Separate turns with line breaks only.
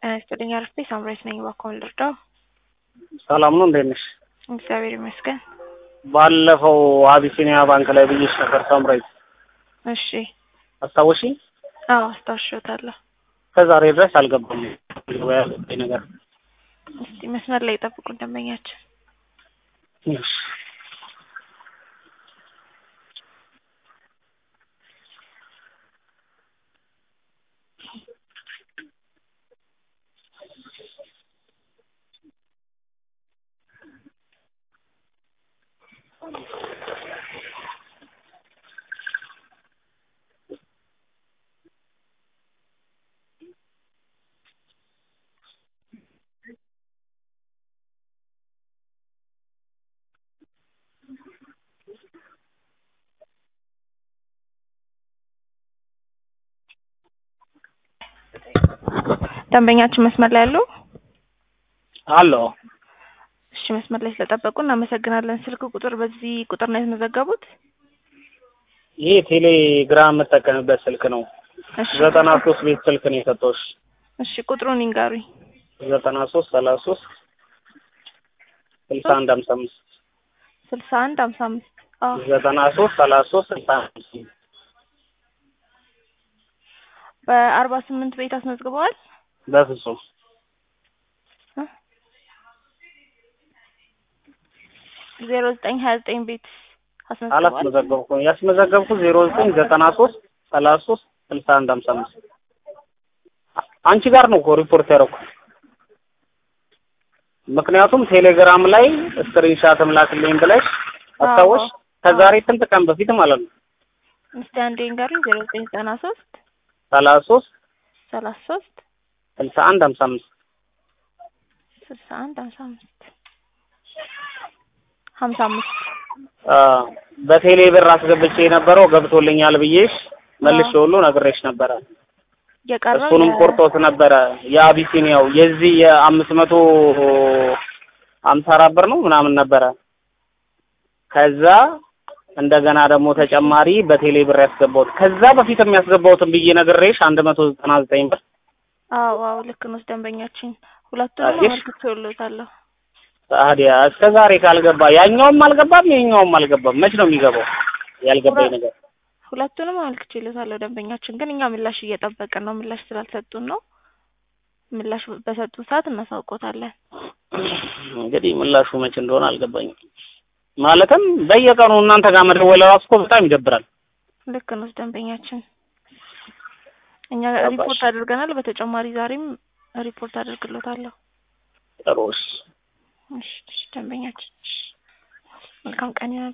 ጤና ይስጥልኝ አርፌ ሳምራዊት ነኝ። እባክዎን ልርዳው?
ሰላም ነው፣ እንዴት ነሽ?
እግዚአብሔር ይመስገን።
ባለፈው አቢሲኒያ ባንክ ላይ ብዬሽ ነበር ሳምራዊት፣
እሺ።
አስታወሺ?
አዎ አስታውሻታለሁ።
ከዛሬ ድረስ አልገባም ያለኝ ነገር።
እስቲ መስመር ላይ ይጠብቁን ደንበኛችን።
እሺ።
ደንበኛችን መስመር ላይ ያለው?
አሎ።
እሺ መስመር ላይ ስለጠበቁ እናመሰግናለን። ስልክ ቁጥር በዚህ ቁጥር ነው ያስመዘገቡት?
ይሄ ቴሌግራም የምጠቀምበት ስልክ ነው።
እሺ
ዘጠና ሶስት ቤት ስልክ ነው የሰጠሁሽ።
እሺ ቁጥሩን ይንገሩኝ።
ዘጠና ሶስት ሰላሳ ሶስት ስልሳ አንድ ሀምሳ አምስት
ስልሳ አንድ ሀምሳ አምስት አዎ
ዘጠና ሶስት ሰላሳ ሶስት ስልሳ አንድ ሀምሳ አምስት
በአርባ ስምንት ቤት አስመዝግበዋል?
በፍጹም
ዜሮ ዘጠኝ ሀያ ዘጠኝ ቤት አስመዝግበዋል?
አላስመዘገብኩም። ያስመዘገብኩት ዜሮ ዘጠኝ ዘጠና ሶስት ሰላሳ ሶስት ስልሳ አንድ ሀምሳ አምስት አንቺ ጋር ነው እኮ ሪፖርት ያደረኩት። ምክንያቱም ቴሌግራም ላይ ስክሪንሻትም ላክልኝ ብለሽ አስታወሽ።
አዎ።
ከዛሬ ስንት ቀን በፊት ማለት ነው።
እስቲ አንዴ ይንገሩኝ። ዜሮ ዘጠኝ ዘጠና ሶስት
ሰላሳ ሶስት
ሰላሳ ሶስት
ስልሳ አንድ ሀምሳ አምስት
ስልሳ አንድ ሀምሳ አምስት ሀምሳ አምስት
በቴሌ ብር አስገብቼ የነበረው ገብቶልኛል ብዬሽ መልሼ ሁሉ ነግሬሽ ነበረ።
የቀረው
እሱንም
የ-
ቆርጦት ነበረ። የአቢሲኒያው የዚህ የአምስት መቶ አምሳ አራት ብር ነው ምናምን ነበረ። ከዛ እንደገና ደግሞ ተጨማሪ በቴሌ ብር ያስገባሁት ከዛ በፊት የሚያስገባሁትን ብዬ ነግሬሽ አንድ መቶ ዘጠና ዘጠኝ ብር
አዎ አዎ ልክ ነው ደንበኛችን ሁለቱንም
አየሽ?
አመልክቼልዎታለሁ
ታዲያ እስከ ዛሬ ካልገባ ያኛውም አልገባም ይሄኛውም አልገባም። መች ነው የሚገባው? ያልገባኝ ነገር
ሁለቱንም አመልክቼልዎታለሁ ደንበኛችን ግን እኛ ምላሽ እየጠበቅን ነው ምላሽ ስላልሰጡን ነው ምላሽ በሰጡን ሰዓት እናሳውቆታለን
እንግዲህ ምላሹ መች እንደሆነ አልገባኝም። ማለትም በየቀኑ እናንተ ጋር መደወል ራሱ እኮ በጣም ይደብራል።
ልክ ነው ደንበኛችን እኛ
ገባሽ?
ሪፖርት አድርገናል በተጨማሪ ዛሬም ሪፖርት አድርግሎታለሁ
ጥሩ እሺ።
እሺ እሺ ደንበኛችን መልካም ቀን ይሆናል